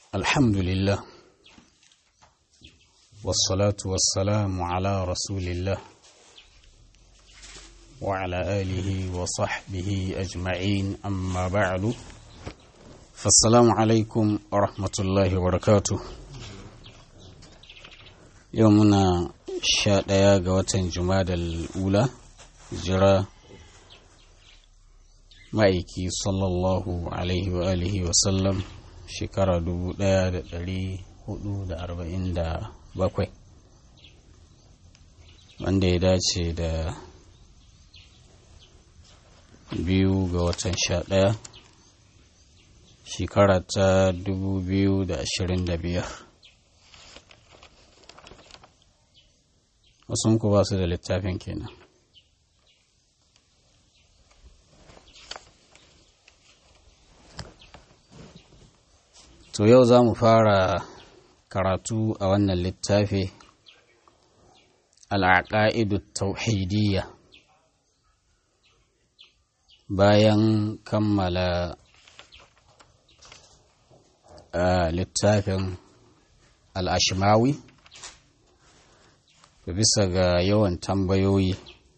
الحمد لله والصلاة والسلام على رسول الله وعلى آله وصحبه أجمعين أما بعد فالسلام عليكم ورحمة الله وبركاته يومنا sha ɗaya ga watan jumadal ula jira ma'aiki sallallahu alaihi wa alihi wa sallam shekara dubu ɗaya da ɗari hudu da arba'in da bakwai wanda ya dace da biyu ga watan sha ɗaya shekara ta dubu biyu da ashirin da biyar wasu ku ba su da littafin kenan to yau za mu fara karatu a wannan littafi al'aƙa'idu tauhidiyya bayan kammala littafin al'ashimawi bisa ga yawan tambayoyi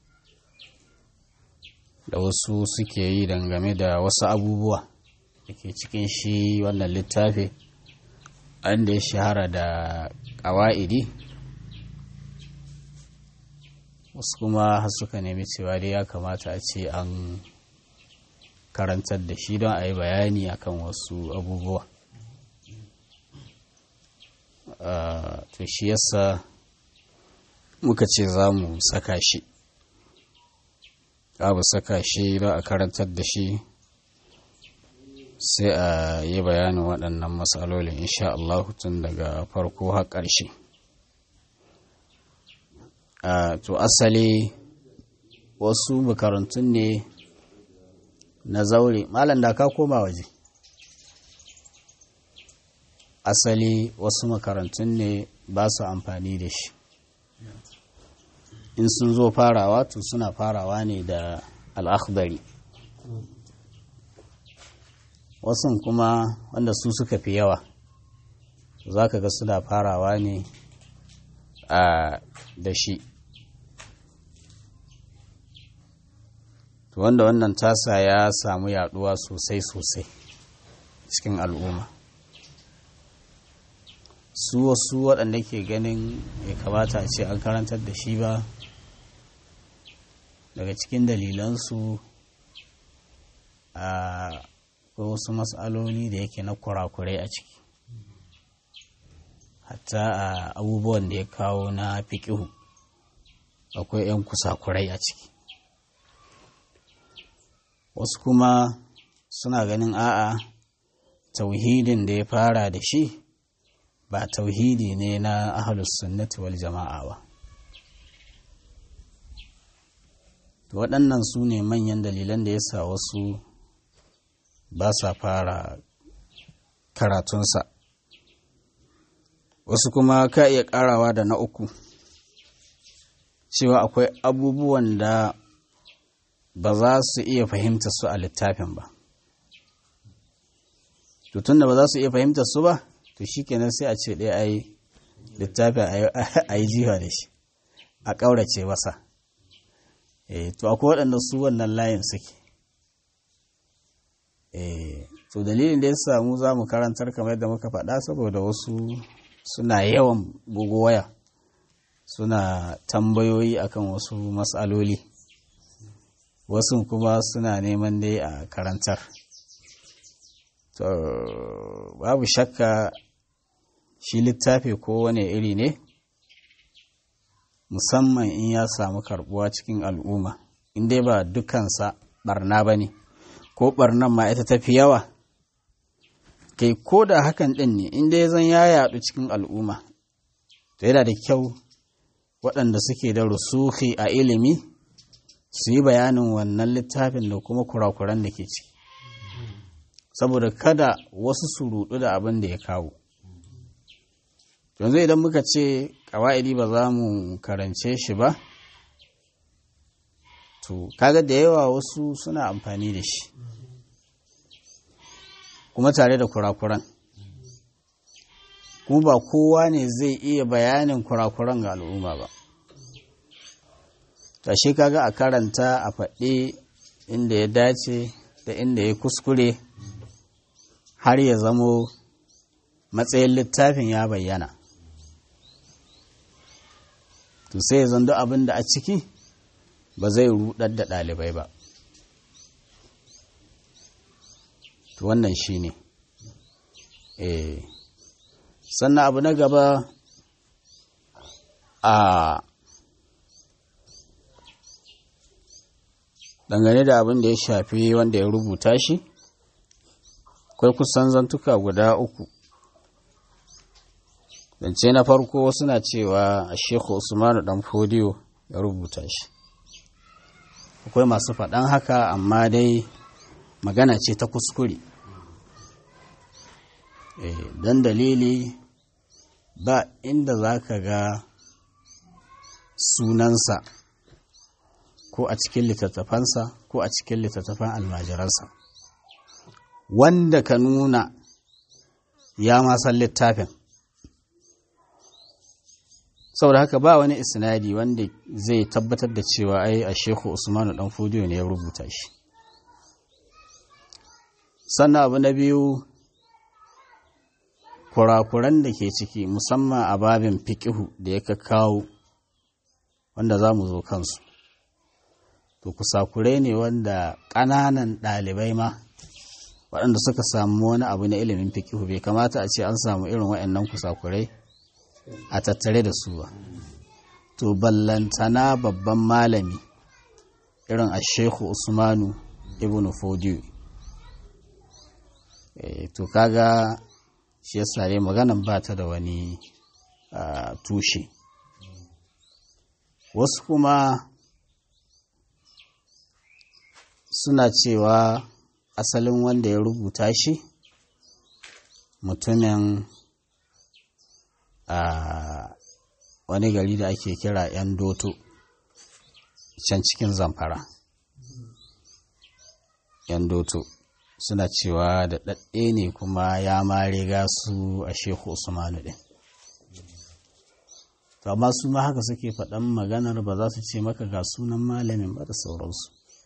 da wasu suke yi dangane da wasu abubuwa da ke cikin shi wannan littafi da ya shahara da ƙawa'idi wasu kuma har suka nemi cewa dai ya kamata a ce an karantar da shi don a yi bayani akan wasu abubuwa to shi yasa muka ce za mu saka shi abu saka shi don a karantar da shi sai a yi bayanin waɗannan matsalolin insha Allah tun daga farko har ƙarshe to asali wasu makarantun ne na zaure malam da ka koma waje asali wasu makarantun ne ba su amfani da shi in sun zo farawa to suna farawa ne da al'akhdari wasu kuma wanda su suka fi yawa za ka ga suna farawa ne a da shi to wanda wannan tasa ya samu yaduwa sosai-sosai cikin al'umma su wasu waɗanda ke ganin ya kamata a ce an karantar da shi ba daga cikin dalilansu a wasu matsaloli da yake na kurakurai a ciki hatta a abubuwan da ya kawo na fiƙihu akwai 'yan kusakurai a ciki wasu kuma suna ganin a'a tauhidin da ya fara da shi ba tauhidi ne na ahalus sunnati wal jama'a ba waɗannan su ne manyan dalilan da ya sa wasu ba sa fara karatunsa wasu kuma ka iya ƙarawa da na uku cewa akwai abubuwan da ba za su iya fahimta su a littafin ba tutun da ba za su iya fahimta su ba to shi kenan sai a ce ɗaya a yi littafin a yi jiwa da shi a ƙaurace masa to akwai waɗanda su wannan layin suke to dalilin da ya samu za mu karantar kamar yadda muka faɗa saboda wasu suna yawan bugu waya suna tambayoyi akan wasu matsaloli wasu kuma suna neman dai a karantar to babu shakka shi littafi kowane iri ne musamman in ya samu karbuwa cikin al'umma in dai ba dukansa barna ba ne ko barnan ma ita tafi yawa kai ko da hakan ɗin ne in dai zan ya yaɗu cikin al'umma to yana da kyau waɗanda suke da rusuhi a ilimi su yi bayanin wannan littafin da kuma kurakuran da ke ciki saboda kada wasu su rudu da abin da ya kawo yanzu idan muka ce kawa'idi ba za mu karance shi ba to kaga da yawa wasu suna amfani da shi kuma tare da kurakuran kuma ba kowa ne zai iya bayanin kurakuran ga al'umma ba tashi kaga a karanta a faɗi inda ya dace da inda ya kuskure har ya zamo matsayin littafin ya bayyana to sai ya zando abin da a ciki ba zai rudar da ɗalibai ba to wannan shi ne eh sannan abu na gaba a dangane da abin da ya shafi wanda ya rubuta shi akwai kusan zantuka guda uku zance na farko suna cewa a shekhu usmanu dan fodiyo ya rubuta shi akwai masu faɗan haka amma dai magana ce ta kuskure don dalili ba inda za ka ga sunansa ko a cikin littattafansa ko a cikin littattafan almajiransa wanda ka nuna ya masan littafin saboda haka ba wani isnadi wanda zai tabbatar da cewa ai a shehu usmanu dan fodiyo ne ya rubuta shi sannan abu na biyu kurakuran da ke ciki musamman a babin fikihu da ya kawo wanda za mu zo kansu to kusakurai ne wanda ƙananan ɗalibai ma waɗanda suka samu wani abu na ilimin fikihu bai kamata a ce an samu irin waɗannan kusakurai a tattare da su ba to ballantana babban malami irin a shehu usmanu ibn fodiyo to kaga shi yasa dai maganan ba ta da wani tushe wasu kuma suna cewa asalin wanda ya rubuta shi mutumin a wani gari da ake kira 'yan doto can cikin zamfara 'yan doto suna cewa da ɗaɗɗe ne kuma ya ma riga su a shehu usmanu ɗin to amma su ma haka suke faɗan maganar ba za su ce maka ga sunan malamin ba da sauransu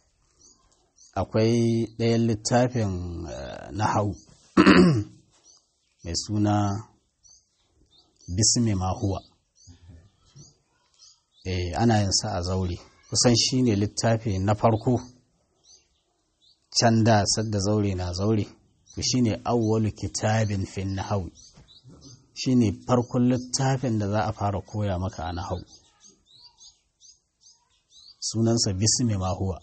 akwai ɗayan littafin nahau mai suna bismi mahuwa eh ana yin sa a zaure kusan shine littafi na farko can da sadda zaure na zaure to shine awwalu kitabin fin nahwi shine farkon littafin da za a fara koya maka a nahwu sunansa bismi ma huwa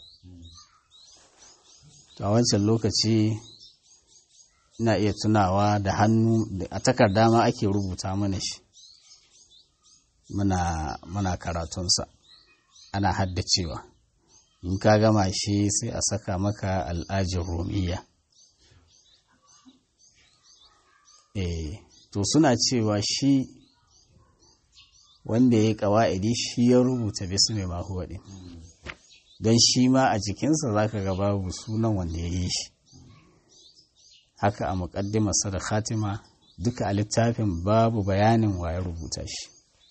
a wancan lokaci ina iya tunawa da hannu a takarda ma ake rubuta mana shi muna muna karatunsa ana haddacewa in ka gama shi sai a saka maka al'ajin romiya eh to suna cewa shi wanda ya yi ƙawa'idi shi ya rubuta bisu mai mahuwa ɗin don shi ma a jikinsa za ka ga babu sunan wanda ya yi shi haka a muƙaddimarsa da khatima duka a littafin babu bayanin wa ya rubuta shi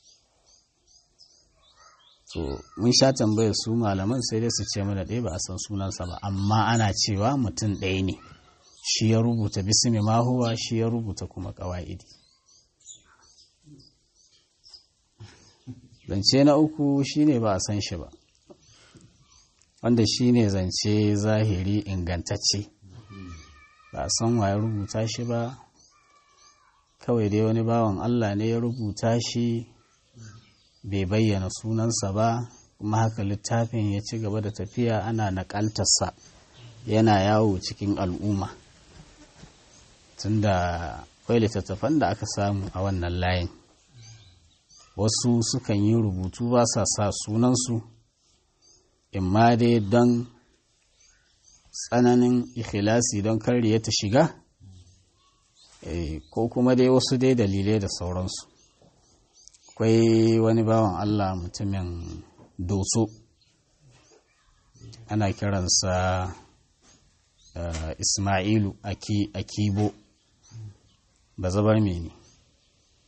to mun sha tambayar su malaman sai dai su ce mana ɗaya ba a san sunansa ba amma ana cewa mutum ɗaya ne shi ya rubuta bismi mahuwa shi ya rubuta kuma ƙawa'idi zance na uku shine ba a san shi ba wanda shine zance zahiri ingantacce ba a san wa ya rubuta shi ba kawai dai wani bawan Allah ne ya rubuta shi bai bayyana sunansa ba kuma haka littafin ya ci gaba da tafiya ana naƙaltarsa yana yawo cikin al'umma tunda akwai littattafan da aka samu a wannan layin wasu sukan yi rubutu ba sa sa sunansu imma dai don tsananin ikhlasi don kariya ta shiga ko kuma dai wasu dai dalilai da sauransu akwai wani bawan Allah mutumin doso ana kiransa Ismailu Akibo ba zabar mene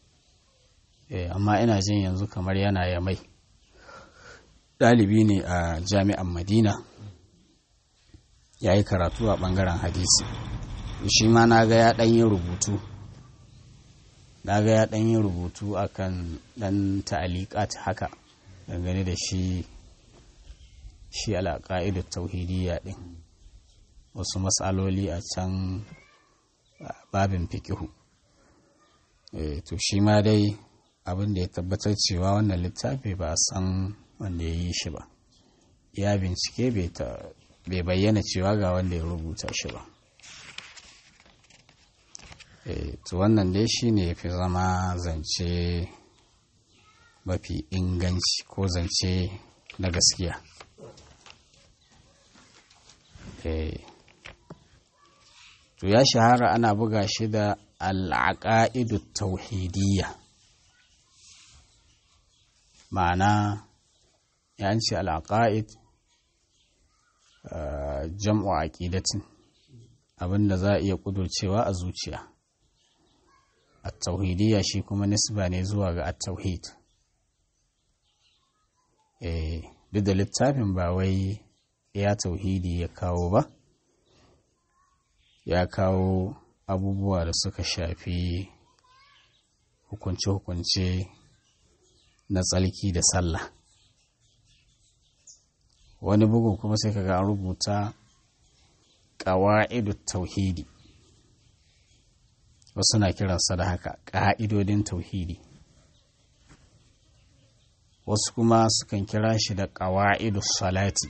amma ina jin yanzu kamar yana ya mai ɗalibi ne a jami'an madina ya yi karatu a ɓangaren hadisi shi ma na ga ya ɗan yi rubutu na ga ya ɗan yi rubutu akan ɗan ta'aliƙat haka dangane da shi shi alaƙa'idu tauhidiyya ɗin wasu matsaloli a can babin fikihu to shi ma dai abin da ya tabbatar cewa wannan littafi ba a san wanda ya yi shi ba ya bincike bai bayyana cewa ga wanda ya rubuta shi ba to wannan dai shi ne fi zama zance mafi inganci ko zance na gaskiya to ya shahara ana buga shi da al'aƙa'idu tauhidiyya ma'ana ya ce al'aƙa'id jam'u aƙidatin abinda za a iya ƙudurcewa a zuciya a tauhidiyya shi kuma nisba ne zuwa ga at-tauhid duk da littafin ba wai ya tauhidi ya kawo ba ya kawo abubuwa da suka shafi hukunce-hukunce na tsalki da sallah wani bugu kuma sai kaga an rubuta ƙawa'idu tauhidi wasu na kiransa da haka ƙa'idodin tauhidi wasu kuma sukan kira shi da ƙawa'idu salati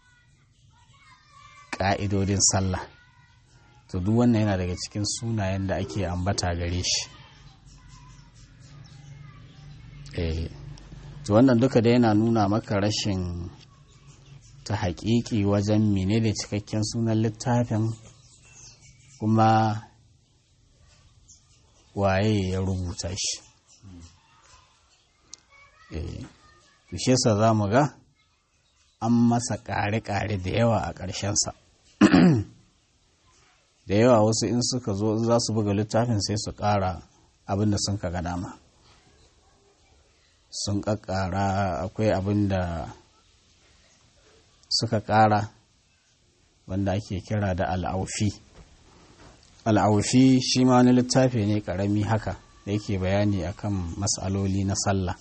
ƙa'idodin sallah to duk wannan yana daga cikin sunayen da ake ambata gare shi eh to wannan duka da yana nuna maka rashin ta haƙiƙi wajen mene da cikakken sunan littafin kuma waye ya rubuta shi eh to shi yasa za mu ga an masa ƙare-ƙare da yawa a ƙarshensa da yawa wasu in suka zo za su buga littafin sai su ƙara abin da sun kaga dama sun ƙaƙƙara akwai abin da suka ƙara wanda ake kira da al'aufi al'aufi shi ma wani littafi ne ƙarami haka da yake bayani akan matsaloli na sallah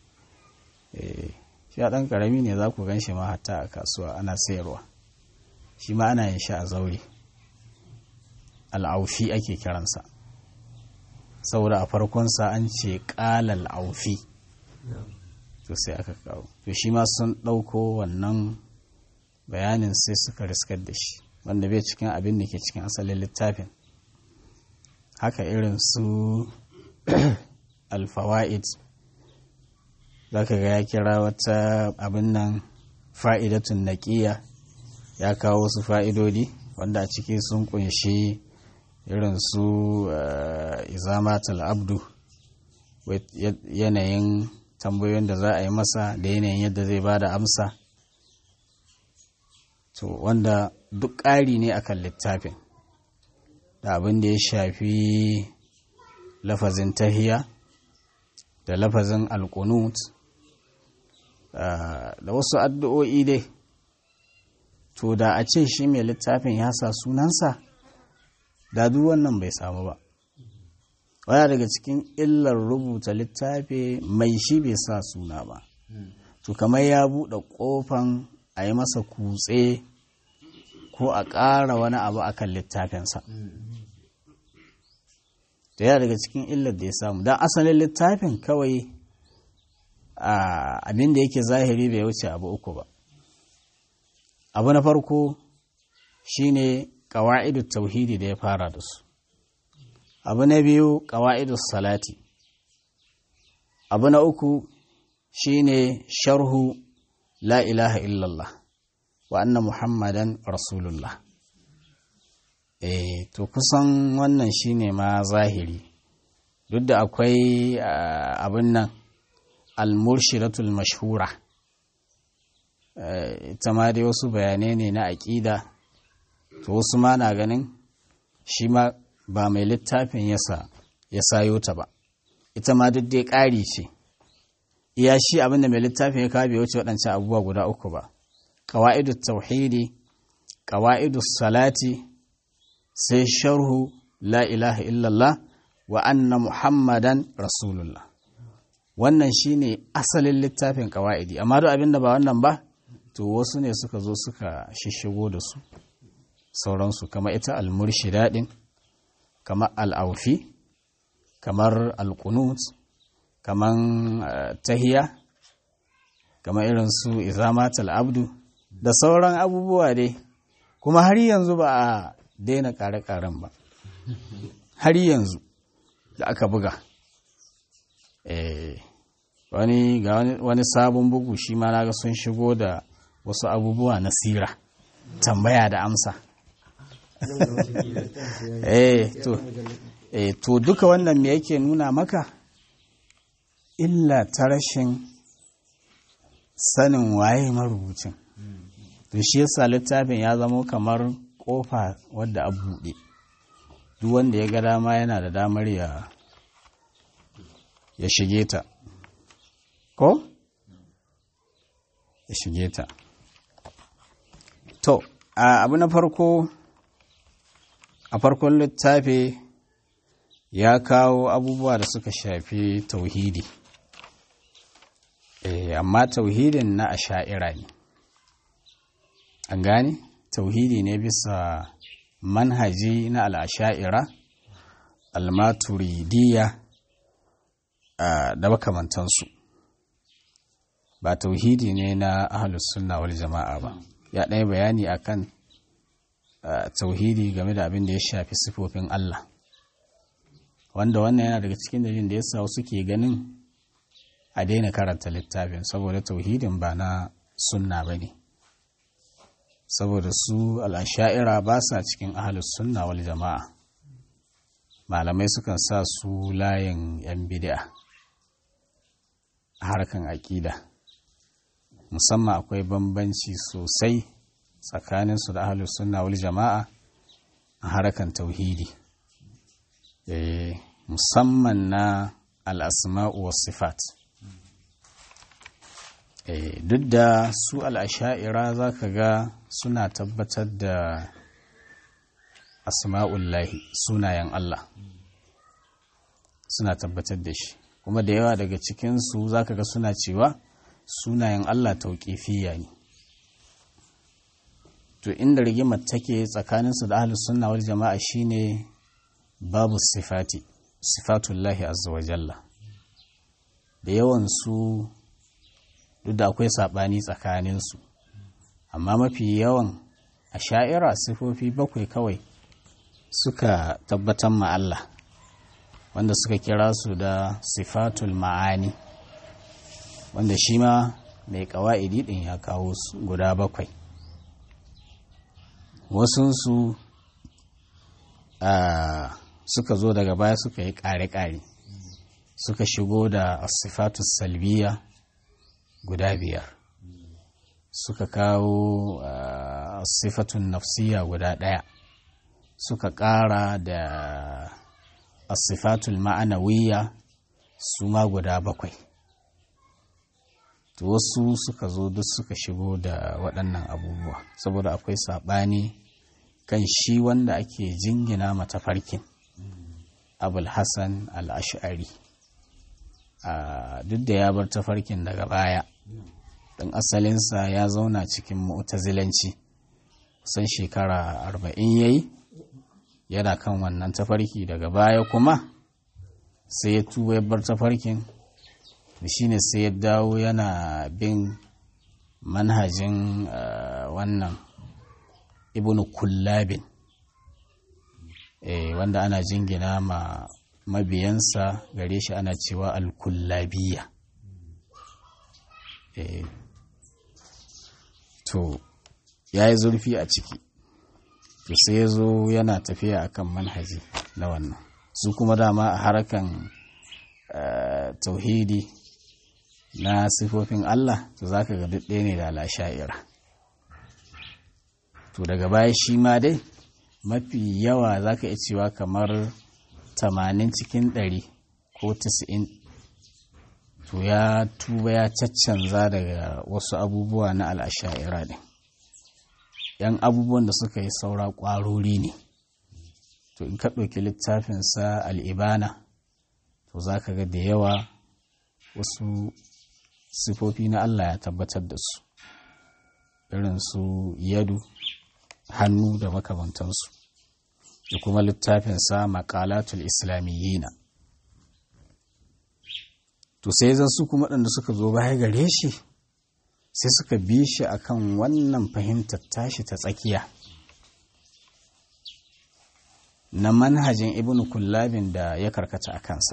shi ɗan ƙarami ne za ku gan shi ma hatta a kasuwa ana sayarwa shi ma ana yin shi a zaure al'aufi ake kiransa saboda a farkonsa an ce ƙalal aufi to sai aka kawo to shi ma sun ɗauko wannan bayanin sai suka riskar da shi wanda bai cikin abin da ke cikin asalin littafin haka irin su alfawa'id za ka ga ya kira wata abin nan fa'idatun naƙiya ya kawo wasu fa'idodi wanda a ciki sun kunshi irin su izamatul abdu yanayin tambayoyin da za a yi masa da yanayin yadda zai ba da amsa to wanda duk ƙari ne akan littafin da abin da ya shafi lafazin tahiya da lafazin alkunut da wasu addu'o'i dai to da a ce shi mai littafin ya sa sunansa da duk wannan bai samu ba waya daga cikin illar rubuta littafi mai shi bai sa suna ba to kamar ya buɗe ƙofan a yi masa kutse ko a ƙara wani abu a kan littafinsa da yana daga cikin illar da ya samu don asalin littafin kawai abin da yake zahiri bai wuce abu uku ba abu na farko shine ƙawa'idu tauhidi da ya fara da su abu na biyu ƙawa'idu salati abu na uku shine sharhu la ilaha illallah wa anna muhammadan rasulullah eh to kusan wannan shine ma zahiri duk da akwai abin nan al-murshidatul mashhura ita ma dai wasu bayanai ne na aƙida to wasu ma na ganin shi ma ba mai littafin yasa ya sayo ta ba ita ma duk dai ƙari ce iya shi abinda mai littafin ya kawo bai wuce waɗancan abubuwa guda uku ba ƙawa'idu tauhidi ƙawa'idu salati sai sharhu la ilaha illallah wa anna muhammadan rasulullah wannan shine asalin littafin ƙawa'idi amma duk abinda ba wannan ba to wasu ne suka zo suka shishigo da su sauransu kamar ita almurshida din kamar al'aufi kamar alkunut kamar tahiya kamar irin su izamatul abdu da sauran abubuwa dai kuma har yanzu ba a daina kare-karen ba har yanzu da aka buga wani ga wani sabon bugu shi ma na ga sun shigo da wasu abubuwa na sira tambaya da amsa eh to eh to duka wannan me yake nuna maka illa ta rashin sanin waye marubucin to shi yasa littafin ya zama kamar kofa wadda a buɗe duk wanda ya ga dama yana da damar ya ya shige ta ko ya shige ta to abu na farko a farkon littafi ya kawo abubuwa da suka shafi tauhidi e, amma tauhidin na asha'ira ne an gane tauhidi ne bisa manhaji na al'asha'ira almaturidiyya da makamantansu ba tauhidi ne na ahalus sunna wal jama'a ba ya ɗaya bayani akan tauhidi game da abin da ya shafi sifofin Allah wanda wannan yana daga cikin dalilin da yasa suke ganin a daina karanta littafin saboda tauhidin ba na sunna ba ne saboda su al'asha'ira ba sa cikin ahalus sunna wal jama'a malamai sukan sa su layin 'yan bid'a a harkan aƙida musamman akwai bambanci sosai tsakaninsu da ahalus sunna wal jama'a a harkan tauhidi musamman na al'asma'u wa sifat duk da su al'asha'ira za ka ga suna tabbatar da asma'ullahi sunayen Allah suna tabbatar da shi kuma da yawa daga cikinsu za ka ga suna cewa sunayen Allah tauƙifiya ne to inda rigimar take tsakaninsu da ahlus sunna wal jama'a shine babu sifati sifatullahi azza wa jalla da yawan su duk da akwai sabani tsakaninsu amma mafi yawan a sha'ira sifofi bakwai kawai suka tabbatar ma Allah wanda suka kira su da sifatul ma'ani wanda shi ma mai kawa'idi din ya kawo guda bakwai wasunsu suka zo daga baya suka yi ƙare-ƙare suka shigo da sifatu salbiya guda biyar suka kawo sifatun nafsiya guda ɗaya suka ƙara da asifatul ma'anawiya su ma guda bakwai to wasu suka zo duk suka shigo da waɗannan abubuwa saboda akwai saɓani kan shi wanda ake jingina mata farkin abul hassan al'ash'ari duk da ya bar tafarkin daga baya ɗan asalinsa ya zauna cikin mu'tazilanci san shekara arba'in ya yi yana kan wannan tafarki daga baya kuma sai ya tuba ya bar tafarkin da shine sai ya dawo yana bin manhajin wannan ibnu kullabin wanda ana jingina ma mabiyansa gare shi ana cewa alkullabiya to ya yi zurfi a ciki to sai ya zo yana tafiya akan manhaji na wannan su kuma dama a harkan tauhidi na sifofin Allah to za ka ga duk ɗaya ne da lasha'ira to daga baya shi ma dai mafi yawa za ka iya cewa kamar tamanin cikin ɗari ko tis'in to ya tuba ya caccanza daga wasu abubuwa na al'asha'ira ɗin yan abubuwan da suka yi saura ƙwarori ne to in ka ɗauki littafinsa al'ibana to za ka ga da yawa wasu sifofi na Allah ya tabbatar da su irin su yadu hannu da makamantansu da kuma littafinsa makalatul islamiyyina to sai zan su kuma waɗanda suka zo baya gare shi sai suka bi shi akan wannan fahimtar tashi ta tsakiya na manhajin ibn kullabin da ya karkata a kansa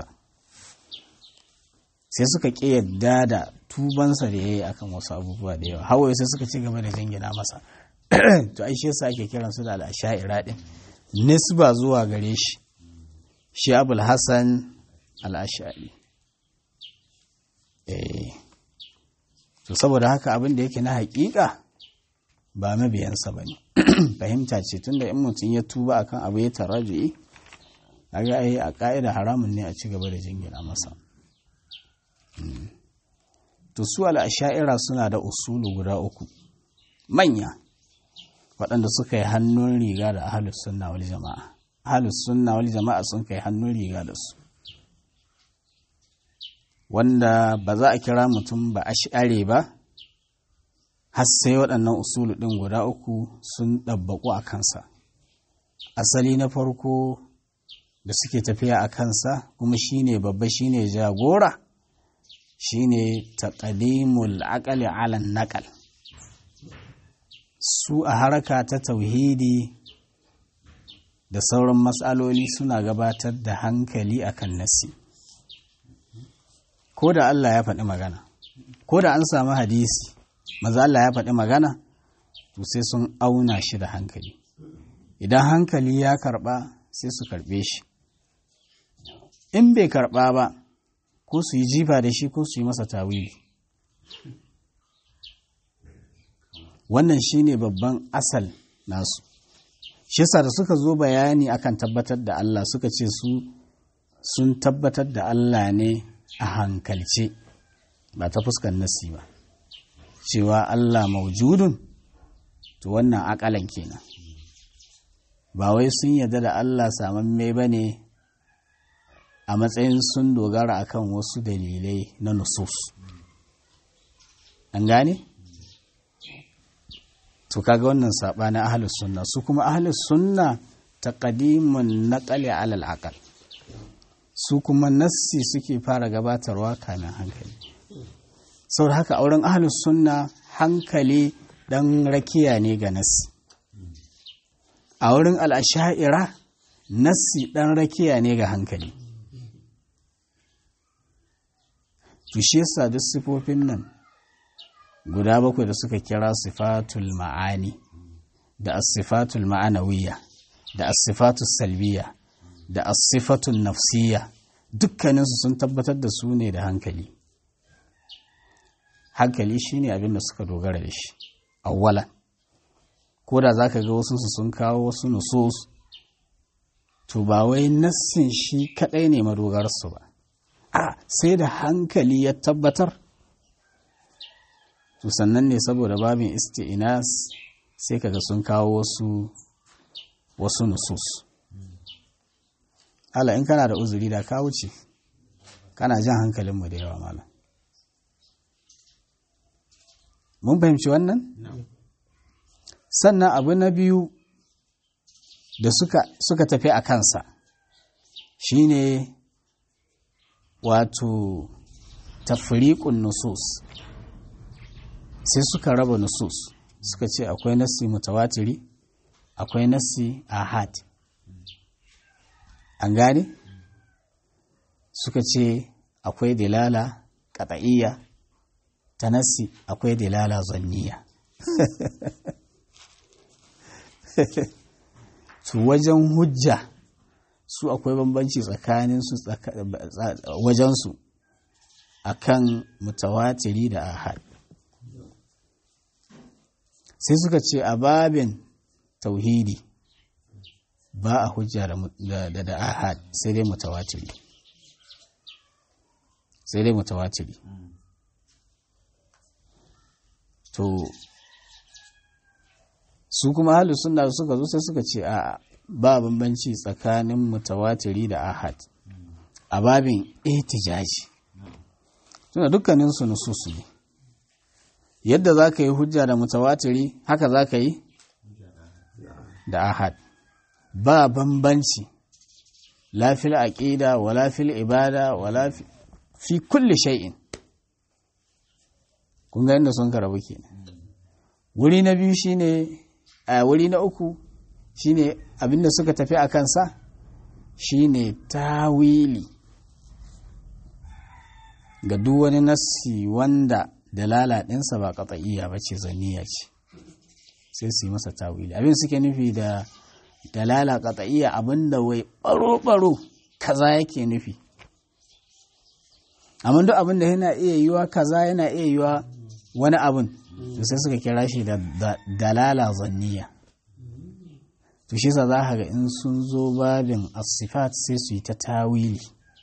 sai suka ƙi yadda da tubansa da ya yi akan wasu abubuwa da yawa hawaye sai suka ci gaba da jingina masa to ai shi yasa ake kiran su da al'asha'ira din nisba zuwa gare shi shi abul hasan al'ashari eh to saboda haka abin da yake na haƙiƙa ba mabiyansa ba ne fahimta ce tunda in mutum ya tuba akan abu ya taraju'i kaga ai a ƙa'ida haramun ne a ci gaba da jingina masa to su al'asha'ira suna da usulu guda uku manya waɗanda suka yi hannun riga da ahalus sunna wal jama'a ahalus sunna wal jama'a sun kai hannun riga da su wanda ba za a kira mutum ba ash'are ba har sai waɗannan usulu ɗin guda uku sun ɗabbaƙu a kansa asali na farko da suke tafiya a kansa kuma shine babba shine jagora shine taqdimul aqali ala naqal su a haraka ta tauhidi da sauran matsaloli suna gabatar da hankali akan nasi ko da Allah ya faɗi magana ko da an samu hadisi maza Allah ya faɗi magana to sai sun auna shi da hankali idan hankali ya karɓa sai su karɓe shi in bai karɓa ba ko su yi jifa da shi ko su yi masa tawili wannan shine babban asal nasu shi yasa da suka zo bayani akan tabbatar da Allah suka ce su sun tabbatar da Allah ne a hankalce ba ta fuskar nasi ba cewa Allah maujudun to wannan akalan kenan ba wai sun yarda da Allah samamme ba ne a matsayin sun dogara akan wasu dalilai na nusus an gane? to kaga wannan saɓanin ahalus sunna su kuma ahalus sunna taqdimun naqali alal aqal su kuma nassi suke fara gabatarwa kamin hankali saboda haka auren ahalus sunna hankali dan rakiya ne ga nassi a wurin al'asha'ira nassi dan rakiya ne ga hankali to shi yasa duk sifofin nan guda bakwai da suka kira sifatul ma'ani da as-sifatul ma'anawiyya da as-sifatul salbiya da as-sifatul nafsiyya dukkaninsu sun tabbatar da su ne da hankali hankali shine abin da suka dogara da shi awwalan ko da zaka ga wasu su sun kawo wasu nusus to ba wai nassin shi kadai ne madogararsu ba a sai da hankali ya tabbatar to sannan ne saboda babin isti'inas sai kaga sun kawo wasu wasu nusus ala in kana da uzuri da ka wuce kana jan hankalinmu da yawa malam mun fahimci wannan sannan abu na biyu da suka, suka tafi a kansa shine wato tafriqun nusus sai suka raba nusus suka ce akwai nassi mutawatiri akwai nassi ahad an gane suka ce akwai dilala qat'iyya ta nassi akwai dilala zanniya su wajen hujja su akwai bambanci tsakanin su wajensu akan mutawatiri da ahad sai suka ce a babin tauhidi ba a hujja da da ahad sai dai mutawatiri sai dai mutawatiri to su kuma halu suna suka zo sai suka ce a ba bambanci tsakanin mutawatiri da ahad a babin ihtijaji tuna dukkaninsu nususu ne yadda za ka yi hujja da mutawatiri haka za ka yi da ahad ba bambanci lafil aqida wala fil ibada wala fi kulli shay'in kun ga inda sun karabu kenan wuri na biyu shine a wuri na uku shine abinda suka tafi a kansa shine tawili ga duk wani nassi wanda dalala ɗinsa ba ƙatsa'iyya ba ce zaniya ce sai su yi masa tawili abin suke nufi da dalala ƙatsa'iyya abinda wai ɓaro-ɓaro kaza yake nufi amma duk abin da yana iya yiwa kaza yana iya yiwa wani abin to sai suka kira shi da dalala zanniya to shi sa za ga in sun zo babin asifat sai su yi ta tawili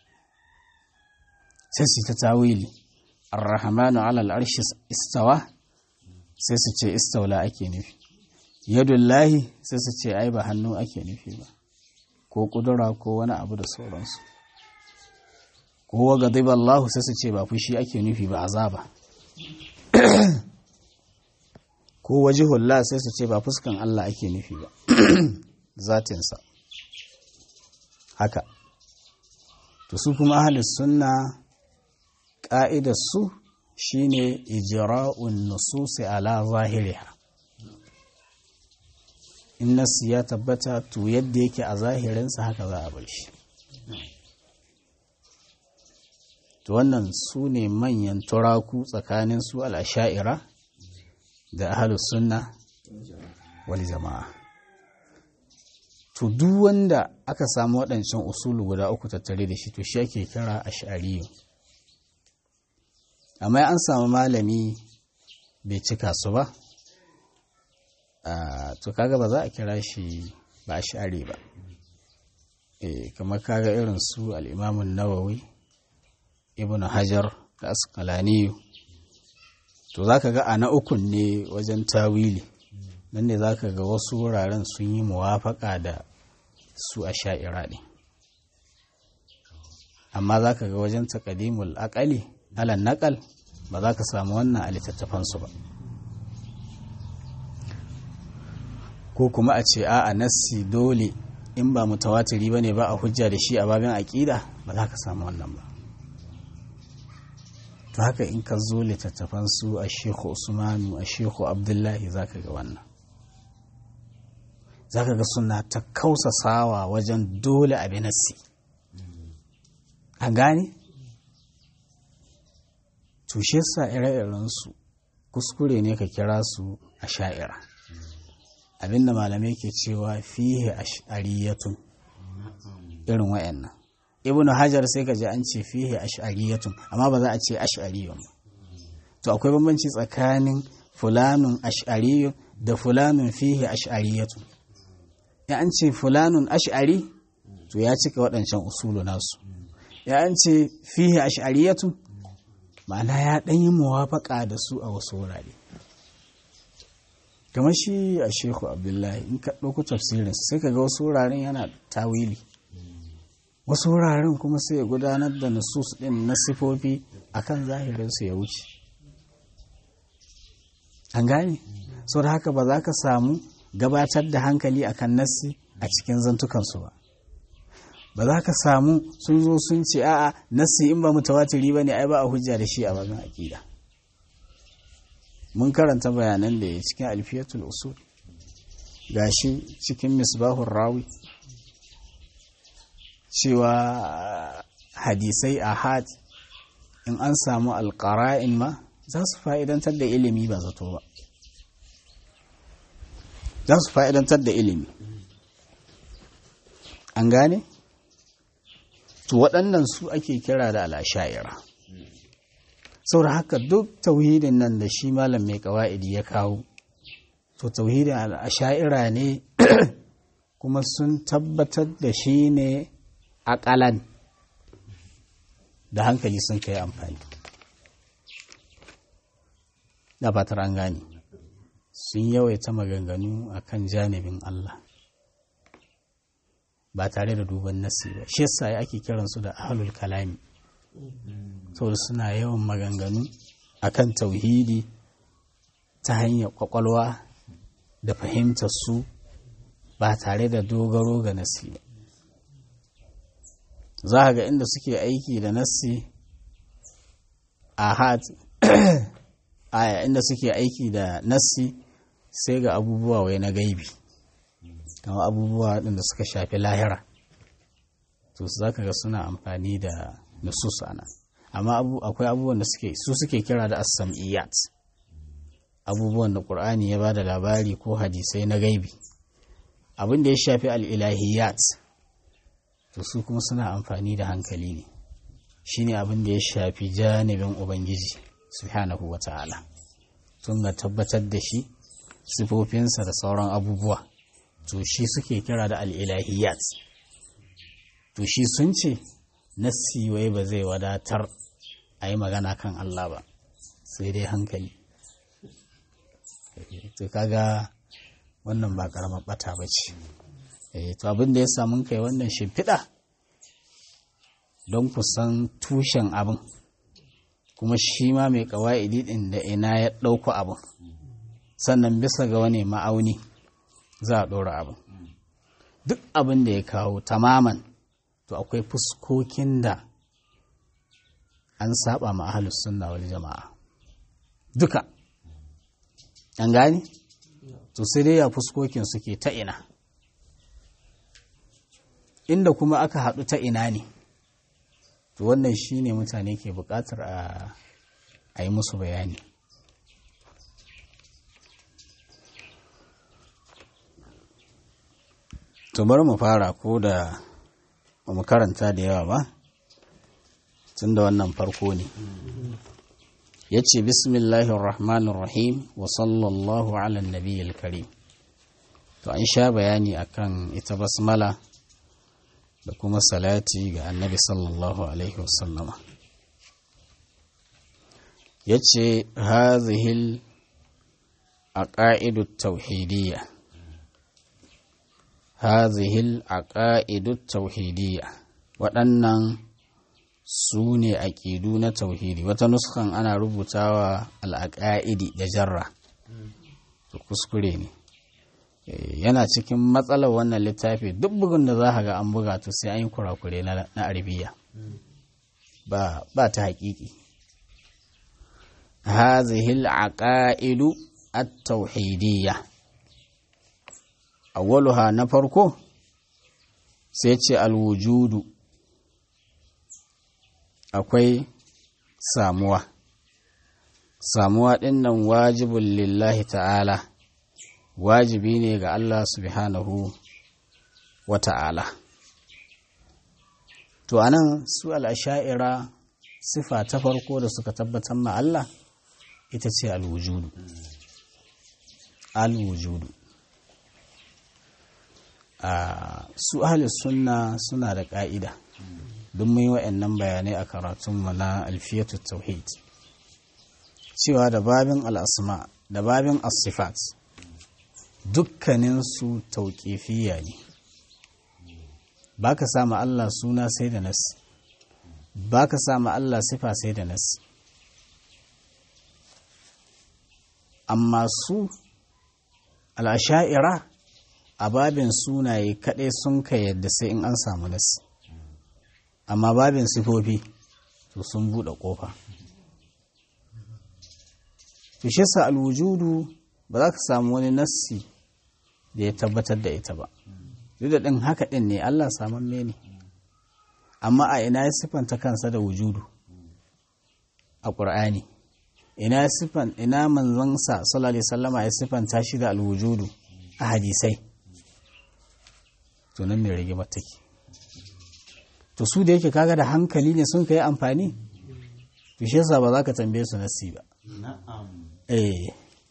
sai su yi ta tawili arrahmanu ala al'arshi istawa sai su ce istaula ake nufi yadullahi sai su ce ai ba hannu ake nufi ba ko kudura ko wani abu da sauransu ko wa Allahu sai su ce ba fushi ake nufi ba azaba ko wajihullah sai su ce ba fuskan Allah ake nufi ba zatinsa haka to su kuma ahalis sunna ƙa'idar su shine ijra'un nususi ala zahiriha in nasu ya tabbata to yadda yake a zahirinsa haka za a bar shi to wannan su ne manyan turaku tsakanin su al'asha'ira da ahalus sunna wal jama'a to duk wanda aka samu waɗancan usulu guda uku tattare da shi to shi ake kira ash'ariyu amma an samu malami bai cika su ba to kaga ba za a kira shi ba ash'ari ba kamar kaga irin su al'imamun nawawi ibn hajar da asqalaniyu to zaka ga a na ukun ne wajen tawili nan ne zaka ga wasu wuraren sun yi muwafaka da su a sha'ira ne amma zaka ga wajen taqdimul aqali ala naqal ba za ka samu wannan a littattafansu ba ko kuma a ce a nassi dole in ba mutawatiri ba ne ba a hujja da shi a babin aƙida ba za ka samu wannan ba to haka in ka zo littattafan su a shehu usmanu a shehu abdullahi za ka ga wannan za ka ga suna ta kausasawa wajen dole a binassi an gane tushe sa ire-irensu kuskure ne ka kira su a sha'ira abinda malamai ke cewa fihe ash'ariyatun irin wayannan ibnu hajar sai ka ji an ce fihe ash'ariyatun amma ba za a ce ash'ariyun ba to akwai bambanci tsakanin fulanun ash'ariyun da fulanun fihe ash'ariyatun ya an ce fulanun ash'ari to ya cika waɗancan usulu nasu ya an ce fihe ash'ariyatun ma'ana ya ɗan yi muwafaƙa da su a wasu wurare kamar shi a shehu abdullahi in ka ɗauko tafsirin sai ka ga wasu wuraren yana tawili wasu wuraren kuma sai ya gudanar da nusus ɗin na sifofi akan zahirinsu ya wuce an gane sau da haka ba za ka samu gabatar da hankali akan nassi a cikin zantukansu ba ba za ka samu sun zo sun ce a'a nassi in ba mutawatiri ba ne ai ba a hujja da shi a babin aƙida mun karanta bayanan da ya cikin alfiyatul usul gashi cikin misbahun rawi cewa hadisai ahad in an samu alƙara'in ma za su fa'idantar da ilimi ba zato ba za su fa'idantar da ilimi an gane? to waɗannan su ake kira da al'asha'ira saboda haka duk tauhidin nan da shi malam mai kawa'idi ya kawo to tauhidin al'asha'ira ne kuma sun tabbatar da shi ne aƙalan da hankali sun kai amfani da fatar an gane sun yawaita maganganu a kan janibin Allah ba tare da duban nasi ba shi yasa ake kiransu da ahlul kalami saboda suna yawan maganganu akan tauhidi ta hanyar kwakwalwa da fahimtar su ba tare da dogaro ga nasi ba za ga inda suke aiki da nasi a hat aya inda suke aiki da nasi sai ga abubuwa wai na gaibi kama abubuwa ɗin da suka shafi lahira to za ka ga suna amfani da nusus ana amma akwai abubuwan da suke su suke kira da as-sam'iyat abubuwan da qur'ani ya bada labari ko hadisai na gaibi abin da ya shafi al-ilahiyat to su kuma suna amfani da hankali ne shine abin da ya shafi janibin ubangiji subhanahu wata'ala tun ga tabbatar da shi sifofinsa da sauran abubuwa to shi suke kira da al-ilahiyat to shi sun ce nassi wai ba zai wadatar a yi magana kan Allah ba sai dai hankali to kaga wannan ba karamar bata ba ce to abin da ya samu kai wannan shimfiɗa don kusan tushen abin kuma shi ma mai kawa'idi ɗin da ina ya ɗauko abin sannan bisa ga wani ma'auni za a ɗora abin duk abin da ya kawo tamaman to akwai fuskokin da an saba ma ahalus sunna wal jama'a duka an gani to sai dai ya fuskokin suke ta ina inda kuma aka haɗu ta ina ne to wannan shine mutane ke buƙatar a yi musu bayani to bari mu fara ko da ba mu karanta da yawa ba tun da wannan farko ne ya ce bismillahirrahmanirrahim wa sallallahu ala nabiyyil karim to an sha bayani akan ita basmala da kuma salati ga annabi sallallahu alaihi wasallama ya ce hazihil a ƙa'idu tauhidiyya hazihil a ƙa'idu tauhidiyya waɗannan su ne aƙidu na tauhidi wata nuskan ana rubutawa al'aƙa'idi da jarra to kuskure ne yana cikin matsalar wannan littafi duk bugun da za ga an buga to sai an yi kurakure na arabiya ba ta haƙiƙi hazihil aqaidu at-tauhidiyya awwaluha na farko sai ce alwujudu akwai samuwa samuwa ɗin nan wajibin lillahi ta'ala wajibi ne ga Allah subhanahu wa ta'ala to anan su al'asha'ira sifa ta farko da suka tabbatar ma Allah ita ce alwujudu alwujudu a su ahli sunna suna da ƙa'ida don mun yi wa'annan bayanai a karatunmu na alfiyatu tauhid cewa da babin al'asma da babin asifat dukkaninsu tauƙifiya ne ba ka sama Allah suna sai da nasi ba ka sama Allah sifa sai da nasi amma su al'asha'ira a babin sunaye kaɗai sun ka yadda sai in an samu nasi amma babin sifofi to sun buɗe ƙofa to shi sa alwujudu ba za ka samu wani nassi da ya tabbatar da ita ba duk da ɗin haka ɗin ne Allah saman ne amma a ina ya siffanta kansa da wujudu a ƙur'ani ina ya siffan ina manzansa sallallahu alaihi wasallama ya siffanta shi da alwujudu a hadisai to nan ne rigimar take to su da yake kaga da hankali ne sun kai amfani to shi yasa ba za ka tambaye su nasi ba eh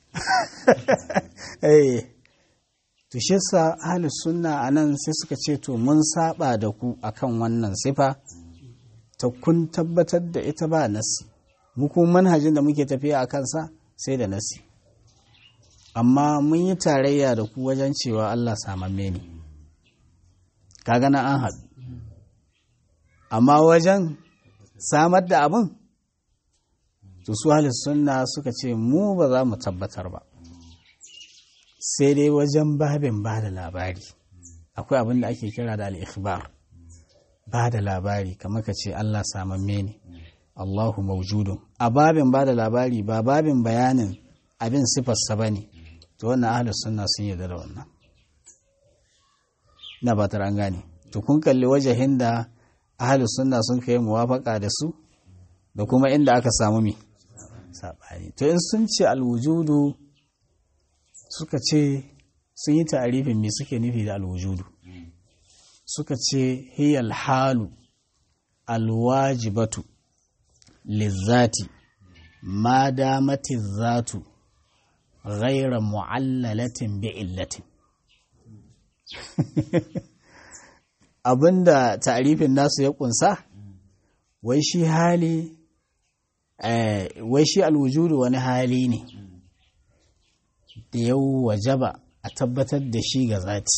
eh to shi yasa ahlus sunna anan sai suka ce to mun saba da ku akan wannan sifa ta kun tabbatar da ita ba nasi mu kuma manhajin da muke tafiya a kansa sai da nasi amma mun yi tarayya da ku wajen cewa Allah samamme ne kaga na an haɗu amma wajen samar da abin to su sunna suka ce mu ba za mu tabbatar ba sai dai wajen babin ba da labari akwai abin da ake kira da al'ikhbar ba da labari kamar ka ce Allah samamme ne Allahu maujudun a babin ba da labari ba babin bayanin abin sifarsa ba ne to wannan ahalus sunna sun yarda da wannan na ba an gane to kun kalli wajahin da ahalus sunna sun kai muwafaka da su da kuma inda aka samu mi saɓani to in sun ce alwujudu suka ce sun yi ta'arifin me suke nufi da alwujudu suka ce hiyal halu alwajibatu lizzati ma damati zatu ghaira mu'allalatin bi illatin abinda ta'arifin nasu ya kunsa wai shi hali wai shi alwujudu wani hali ne da ya wajaba a tabbatar da shi ga zati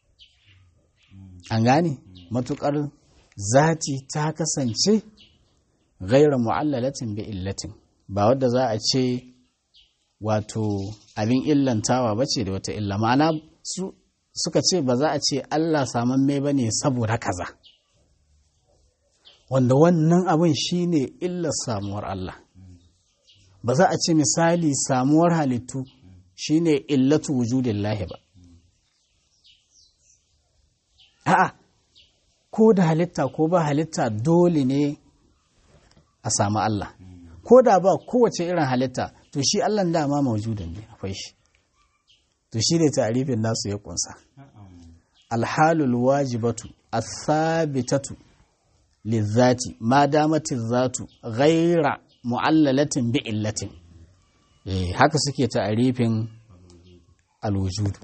an gane matukar zati ta kasance gaira mu'allalatin bi illatin ba wadda za a ce wato abin illantawa ba ce da wata illa ma'ana su suka ce ba za a ce Allah saman mai ba ne saboda kaza wanda wannan abin shi ne illar samuwar Allah ba za a ce misali samuwar halittu shi ne illatu wujudin lahi ba a'a ko da halitta ko ba halitta dole ne a samu Allah ko da ba kowace irin halitta to shi Allah dama mawujudin ne akwai shi to shi ne ta'arifin nasu ya kunsa alhalul wajibatu athabitatu lizati ma damati zatu ghaira mu'allalatin bi illatin eh haka suke ta'arifin alwujudu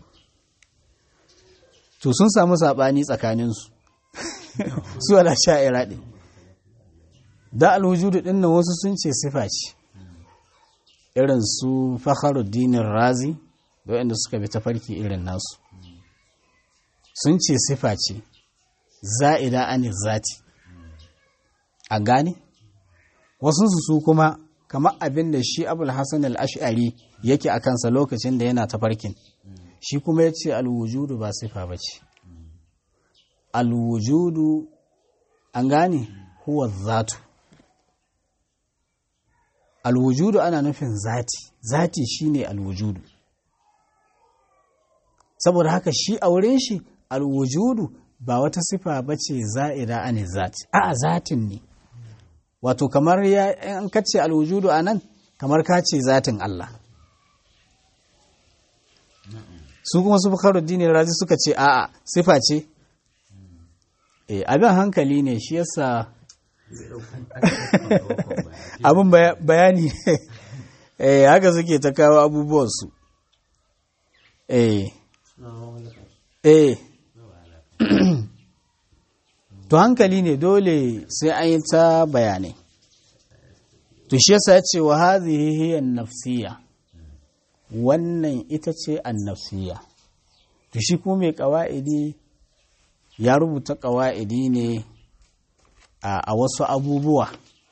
to sun samu sabani tsakaninsu su ala sha'ira din da alwujudu din nan wasu sun ce sifa ce irin su fakharuddin razi da waɗanda suka bi tafarki irin nasu sun ce sifa ce za'ida an zati a gane wasu su kuma kamar abin da shi abul hassan al-ash'ari yake a kansa lokacin da yana tafarkin shi kuma ya ce alwujudu ba sifa ba ce alwujudu an gane huwa zatu alwujudu ana nufin zati zati shine alwujudu saboda haka shi a wurin shi alwujudu ba wata sifa ba ce za'ida an zati a zatin ne wato kamar ya an kace alwujudu a nan kamar ka ce zatin Allah su kuma su dini razi suka ce a'a sifa ce e abin hankali ne shi yasa abin bayani eh haka suke ta kawo abubuwansu eh eh to hankali ne dole sai an yi ta bayanai to shi yasa ya ce wa hadhihi hiya nafsiya wannan ita ce annafsiya to shi kuma mai ƙawa'idi ya rubuta ƙawa'idi ne a wasu abubuwa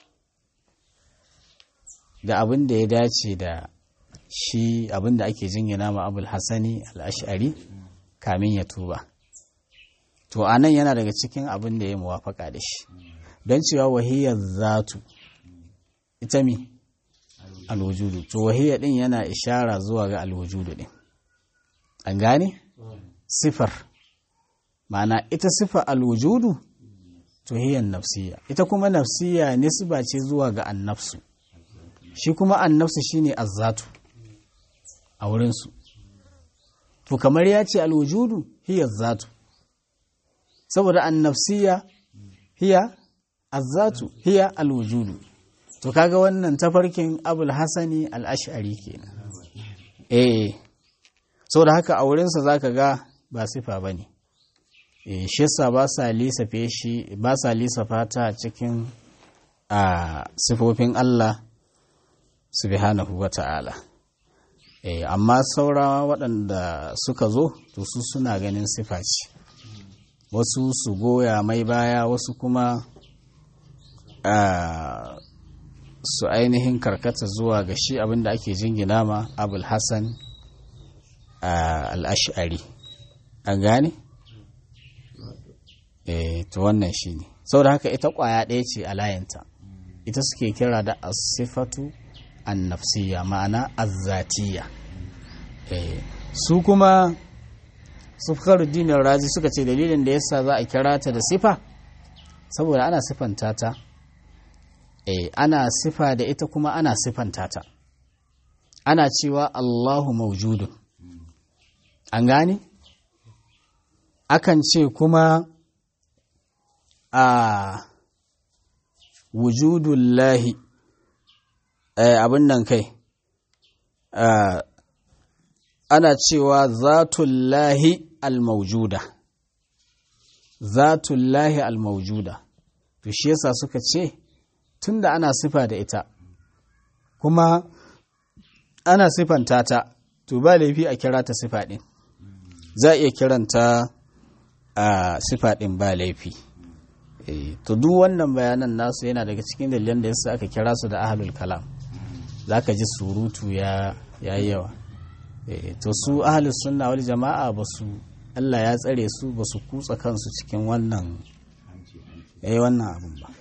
da abin da ya dace da shi abin da ake jingina ma abul hassani al'ashari kamin ya tuba to a nan yana daga cikin abin da ya muwafaka da shi don cewa wahiyar zatu ita mi alwujudu to wahiyar din yana ishara zuwa ga alwujudu din an gane sifar ma'ana ita sifar alwujudu to hiyar nafsiya ita kuma nafsiya nisba ce zuwa ga annafsu shi kuma annafsu shine azzatu a wurinsu to kamar ya ce alwujudu hiyar zatu saboda annafsiya hiya azzatu hiya alwujudu to kaga wannan tafarkin abul hasani al-ash'ari kenan eh saboda haka a wurinsa zaka ga ba sifa bane eh shi yasa ba sa lissafe shi ba sa lissafa ta cikin a sifofin Allah subhanahu wa ta'ala e, amma saura waɗanda suka zo to su suna ganin sifa ce wasu su goya mai baya wasu kuma a su ainihin karkata zuwa ga shi abinda ake jingina ma abul hassan al'ash'ari an gane? e to wannan shi ne saboda haka ita kwaya ɗaya ce a layinta ita suke kira da asifatu annafsiya ma'ana azzatiya e su kuma sufaruddin razi suka ce dalilin da yasa za a kira ta da sifa saboda ana sifanta ta e ana sifa da ita kuma ana sifanta ta ana cewa Allahu mawjudun an gane akan ce kuma a wujudullahi abin nan kai ana cewa zatullahi almaujuda zatullahi almaujuda to shi yasa suka ce tunda ana sifa da ita kuma ana sifanta ta to ba laifi a kira ta sifa ɗin za a iya kiranta a sifa ɗin ba laifi to duk wannan bayanan nasu yana daga cikin dalilan da yasa aka kira su da ahlul kalam za ka ji surutu ya yi yawa to su ahlus sunna wal jama'a ba su Allah ya tsare su ba su kutsa kansu cikin wannan yayi wannan abin ba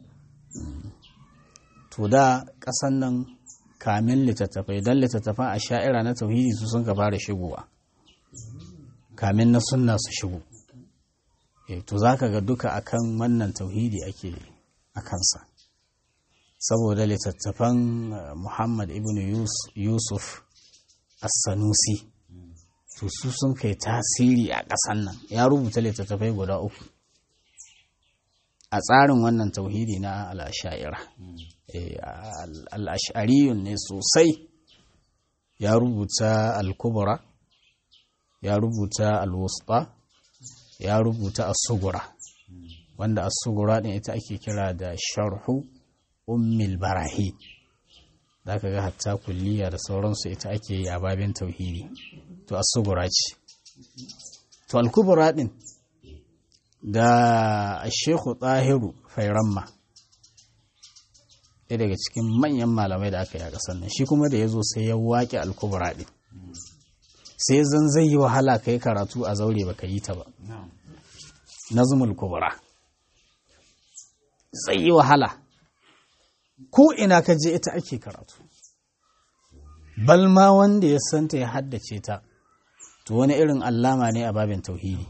to da ƙasan nan kamin littattafai don littattafan a sha'ira na tauhidi su sun ka fara shigowa kamin na sunna su shigo to za ka ga duka akan wannan tauhidi ake a kansa saboda littattafan muhammad ibn yusuf as-sanusi to su sun kai tasiri a ƙasan nan ya rubuta littattafai guda uku a tsarin wannan tauhidi na al'asha'ira al'ashariyun ne sosai ya rubuta al-kubra ya rubuta al-wusta ya rubuta as-sugura wanda as-sugura din ita ake kira da sharhu ummil barahi za ka ga hatta kulliya da sauransu ita ake yi a babin tauhidi to as-sugura ce to al-kubra din da Sheikhu Tahiru Fairamma ɗaya daga cikin manyan malamai da aka yi a ƙasar nan shi kuma da ya zo sai ya waƙe al-kubra din sai zan zai yi wahala ka yi karatu a zaure baka yi ta ba nazumul kubra zai yi wahala ko ina ka je ita ake karatu balma wanda ya santa ya haddace ta to wani irin allama ne a babin tauhidi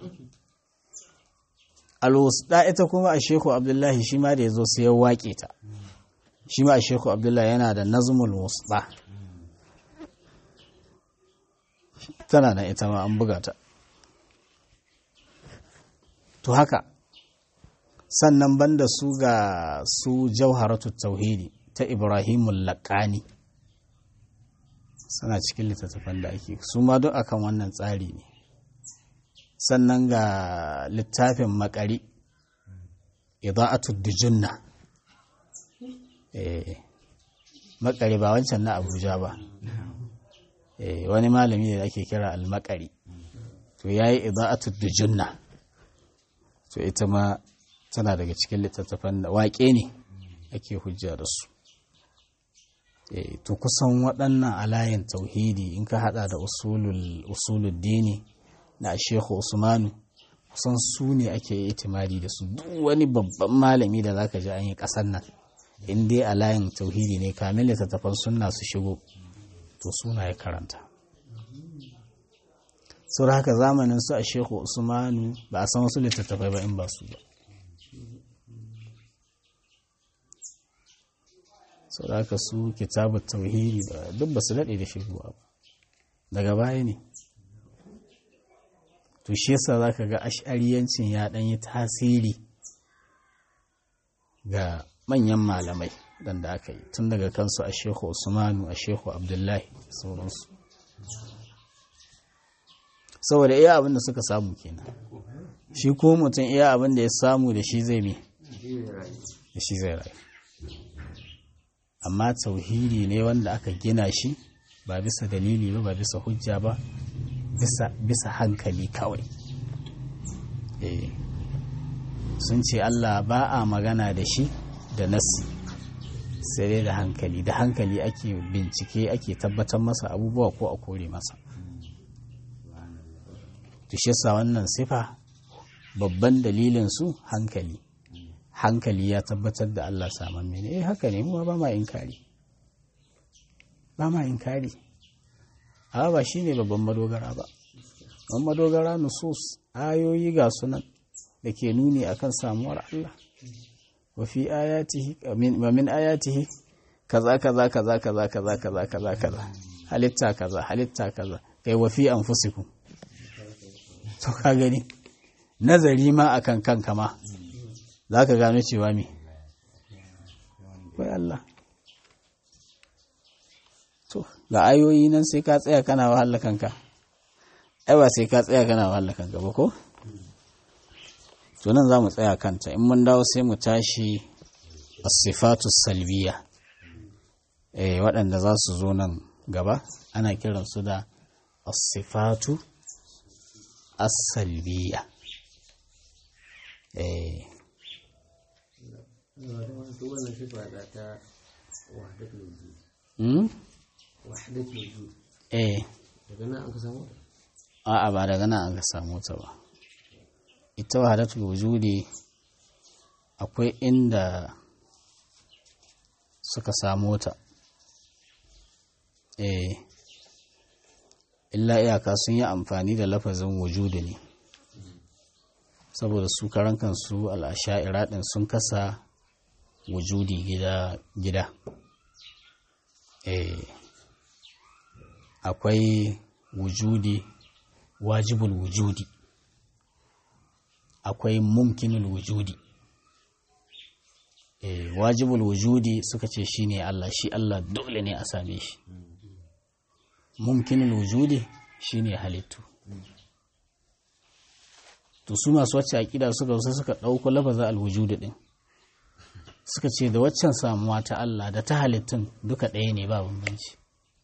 alwusda ita kuma a sheku abdullahi shi ma da ya zo sai ya waƙe ta shi ma a sheku abdullahi yana da nazumul wusda tana nan ita ma an buga ta to haka sannan banda su ga su jauharatu tauhidi ta ibrahimul laƙani suna cikin littattafan da ake su ma duk akan wannan tsari ne sannan ga littafin makari ida'atu dijunna eh makari ba wancan na abuja ba eh wani malami da ake kira al-makari to yayi ida'atu dijunna to ita ma tana daga cikin littattafan da waƙe ne ake hujja da su to kusan waɗannan alayin tauhidi in ka hada da usulul dini na shehu usmanu kusan su ne ake itimadi da su duk wani babban malami da zaka ji an yi ƙasar nan in dai alayin tauhidi ne kamin littattafan sunna su shigo to suna ya karanta sau haka zamanin su a shehu usmanu ba a san wasu littattafai ba in ba su ba sau da haka su kitabu tauhidi ba duk ba su daɗe da shigowa ba daga baya ne to shi yasa za ka ga ash'ariyancin ya ɗan yi tasiri ga manyan malamai dan da aka yi tun daga kansu a shehu usmanu a shehu abdullahi sauransu saboda iya abin da suka samu kenan shi ko mutum iya abin da ya samu da shi zai mi da shi zai rayu amma tauhidi ne wanda aka gina shi ba bisa dalili ba ba bisa hujja ba bisa, bisa hankali kawai eh sun ce Allah ba a magana da shi da nasi sai dai da hankali da hankali ake bincike ake tabbatar masa abubuwa ko a kore masa shi yasa wannan sifa babban dalilin su hankali hankali ya tabbatar da Allah saman mene eh haka ne mu ba ma inkari ba ma inkari a ba shine babban madogara ba babban madogara nusus ayoyi ga sunan da ke nuni akan samuwar Allah wa fi ayatihi wa min ayatihi kaza kaza kaza kaza kaza kaza kaza kaza halitta kaza halitta kaza kai wa fi anfusikum to ka gani nazari ma akan kanka ma za ka gano cewa me wai Allah to ga ayoyi nan sai ka tsaya kana wahala kanka ai ba sai ka tsaya kana wahala kanka ba ko to nan za mu tsaya kanta in mun dawo sai mu tashi as-sifatu salbiya eh waɗanda za su zo nan gaba ana kiransu da as-sifatu as-salbiya eh eh a'a ba daga nan an ka samu ta ba ita wahadatul wujudi akwai inda suka samu ta eh illa iyaka sun yi amfani da lafazin wujudu ne saboda su karan kansu al'asha'ira ɗin sun kasa wujudi gida gida eh akwai wujudi wajibul wujudi akwai mumkinul wujudi eh wajibul wujudi suka ce shine Allah shi Allah dole ne a same shi mumkinul wujudi shine halittu to su masu wacce aƙida suka wasu suka ɗauko lafaza alwujudu ɗin suka ce da waccan samuwa ta Allah da ta halittun duka ɗaya ne ba bambanci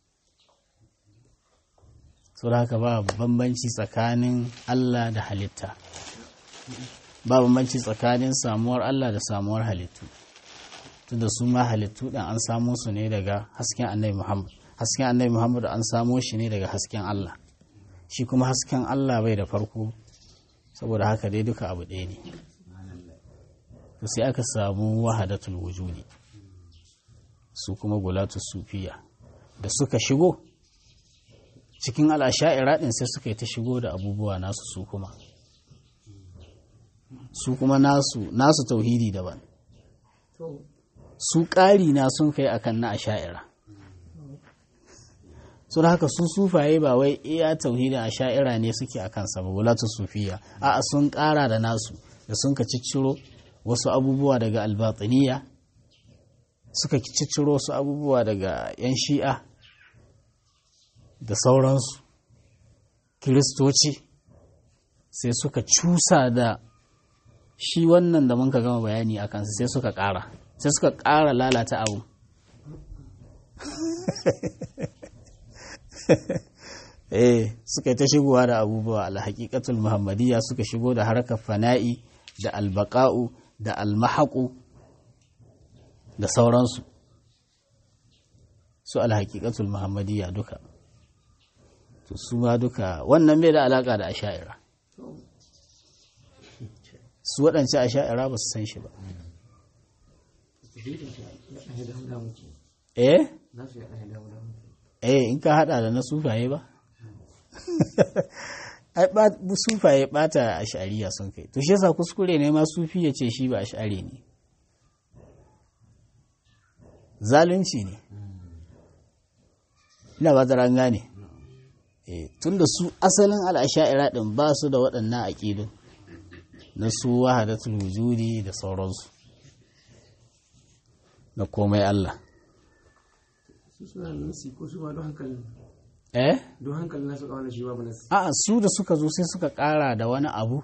da haka ba bambanci tsakanin Allah da halitta ba bambanci tsakanin samuwar Allah da samuwar halittu tunda su ma halittu ɗin an samo su ne daga hasken annabi Muhammad hasken annabi Muhammad an samo shi ne daga hasken Allah shi kuma hasken Allah bai da farko saboda haka dai duka abu ɗaya ne to sai aka samu wahadatul wujudi su kuma gulatu sufiya da suka shigo cikin al'asha'ira ɗin sai suka yi ta shigo da abubuwa nasu su kuma su kuma nasu nasu tauhidi daban su ƙari na sun kai akan na asha'ira sun haka su sufaye ba wai iya tauhidin asha'ira ne suke a kansa ba wulatu sufiya a sun ƙara da nasu da sun ka cicciro wasu abubuwa daga albatiniya suka cicciro wasu abubuwa daga 'yan shi'a da sauransu kiristoci sai suka cusa da shi wannan da muka gama bayani a kansa sai suka ƙara sai suka ƙara lalata abu eh suka yi ta shigowa da abubuwa alhaƙiƙatul muhammadiyya suka shigo da harkar fana'i da albaka'u da almahaƙu da sauransu su alhaƙiƙatul muhammadiyya duka to su ma duka wannan bai da alaƙa da asha'ira su waɗance asha'ira ba su san shi ba eh eh in ka hada da na sufaye ba ai sufaye bata ash'ariya sun kai to shi yasa kuskure ne ma sufi ya ce shi ba ash'ari ne zalunci ne ina ba ran gane eh tunda su asalin al'asha'ira din ba su da waɗannan aƙidun na su wahadatul wujudi da sauransu na komai Allah eh don hankali na suka wani shi babu nasi a'a su da suka zo sai suka ƙara da wani abu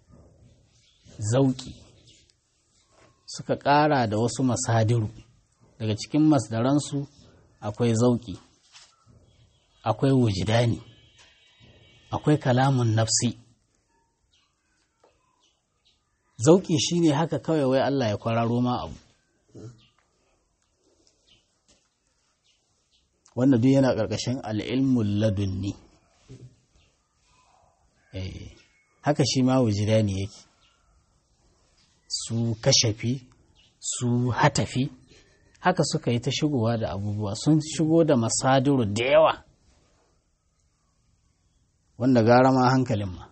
zauki suka ƙara da wasu masadiru daga cikin masdaransu akwai zauki akwai wujidani akwai kalamun nafsi zauki shine haka kawai wai Allah ya kwararo ma abu wanda duk yana ƙarƙashin al'ilmun ladunni haka shi ma wujidani yake su kashafi su hatafi haka suka yi ta shigowa da abubuwa sun shigo da masadiru da yawa wanda gara ma hankalin ma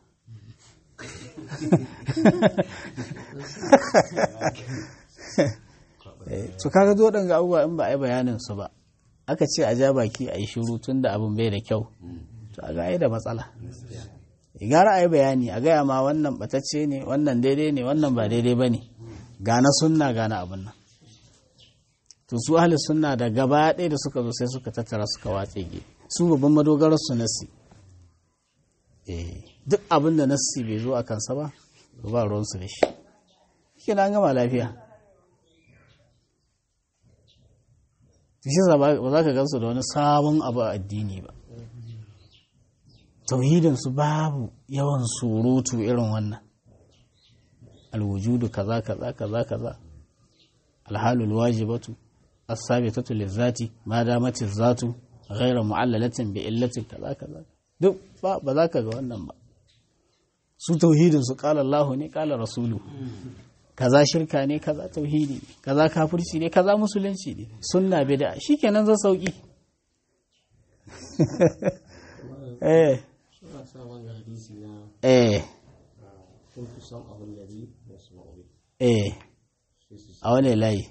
su kaga zo ga abubuwa in ba a yi bayanin su ba aka ce a ja baki a yi shiru tun da abin bai da kyau to a ga da matsala gara a yi bayani a gaya ma wannan batacce ne wannan daidai ne wannan ba daidai ba ne gana sunna gana abin nan to su ahli sunna da gaba ɗaya da suka zo sai suka tattara suka watse ge su babban madogarar su nasi duk abin da nasi bai zo a kansa ba ba ruwansu da shi shi na gama lafiya shi ba za ka gansu da wani sabon abu a addini ba tauhidinsu babu yawan surutu irin wannan alwujudu kaza kaza kaza kaza alhalul wajibatu as-sabitatu lizati ma damati zatu ghayra mu'allalatin bi illatin kaza kaza duk ba ba za ka ga wannan ba su tauhidin su qala Allah ne qala rasulu kaza shirka ne kaza tauhidi ne kaza kafirci ne kaza musulunci ne sunna bid'a shikenan zan sauki eh eh eh a wane layi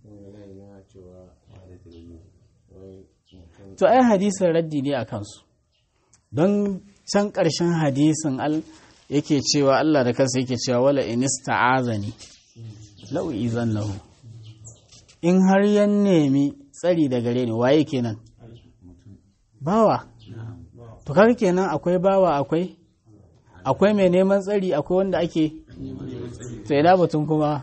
to ai hadisin raddi ne a kansu don can ƙarshen hadisin al yake cewa Allah da kansa yake cewa wala inista'azani lau izan lahu in har yan nemi tsari da gare ni waye kenan bawa to kaga kenan akwai bawa akwai akwai mai neman tsari akwai wanda ake to ina batun kuma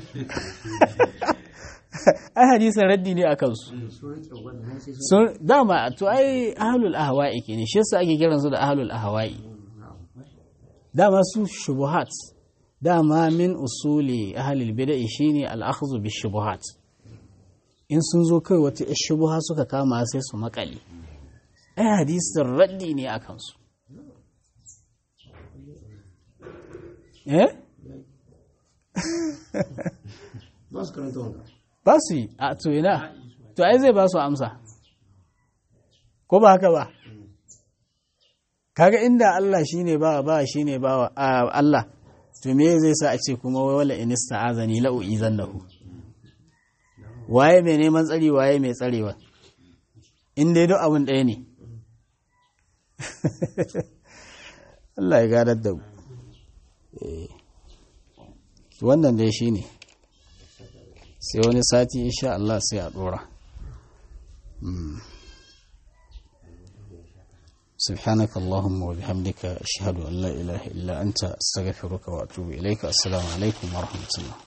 ai hadisin raddi ne a kansu sun dama to ai ahlul ahwa'i ke ne shi yasa ake kiran su da ahlul ahwa'i dama su shubuhat dama min usuli ahlul bid'ah shine al-akhdhu bi shubuhat in sun zo kai wata shubuha suka kama sai su makale ai hadisin raddi ne a kansu eh ba su karanta wanda ba su yi a to ina to ai zai ba su amsa ko ba haka ba kaga inda Allah shine ba ba shine ba Allah to me zai sa a ce kuma wai wala inista azani la uizannahu waye mai neman tsari waye mai tsarewa in dai duk abin ɗaya ne Allah ya gadar da mu wannan dai shine sai wani sati insha Allah sai a dora سبحانك اللهم وبحمدك أشهد أن لا إله إلا أنت أستغفرك وأتوب إليك السلام عليكم ورحمة الله